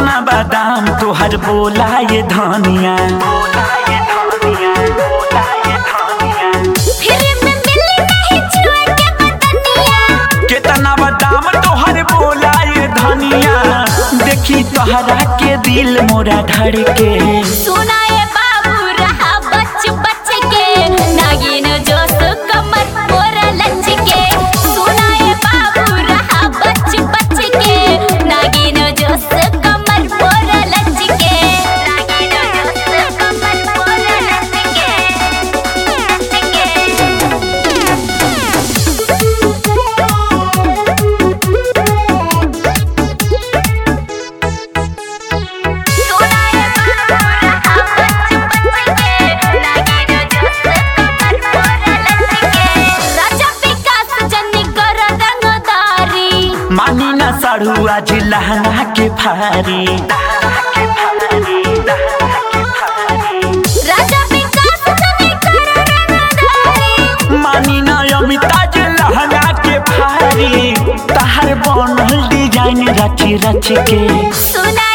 केतना बादाम तोहर बोला ये धनिया फिर में मिली नहीं छुए के बदनिया केतना बादाम तोहर बोला ये धनिया देखी तोहरा के दिल मोरा धड़के सुनाए बाबू रहा बच बच के नागिन जोश कमर मोरा लच के सुनाए बाबू रहा बच बच के नागिन जोश कमर मोरा लच के नागिन जोश कमर मोरा लच के सुनाए बाबू रहा बच बच के नागिन जोश कमर मोरा लच के राजा विकास जनी कर रंगदारी मानी न साड़ू आज लहंगा के फारी राजा विकास जनी कर रंगदारी मानी न अमिताज लहंगा के फारी तहर बनल डिजाइन रच रच के सुना